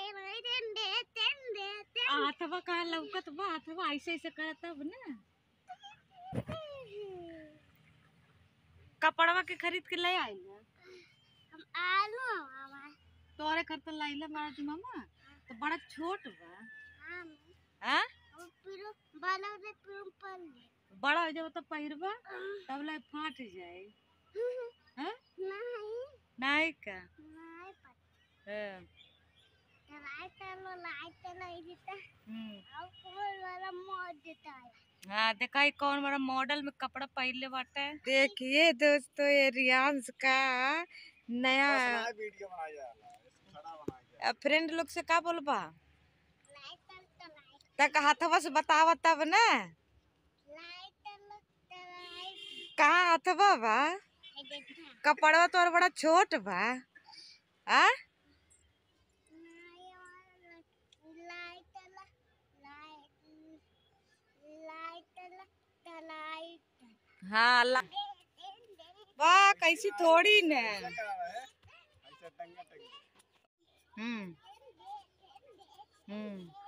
हाथवा कहाँ लौकत बा हाथवा ऐसे ऐसे करत तब ना कपड़वा के खरीद के ले आइल तोरे घर तो लाइला मारा दी मामा तो बड़ा छोट बा हाँ बड़ा हो जाओ तो पहिरबा तब ला फाट जाए हाँ नहीं का हाँ, हम्म। हाँ देखा ही कौन बड़ा मॉडल में कपड़ा पहनले बाटे देखिए दोस्तों ये रियांश का नया वीडियो बनाया जा रहा है खड़ा बनाया फ्रेंड लोग से का बोलबा तक हाथवा से बतावा तब ना कहाँ हाथवा बा कपड़वा तोर बड़ा छोट बा आ हाँ ला वाह कैसी थोड़ी ने क्या है ऐसा टंगा टंगा हम्म हम्म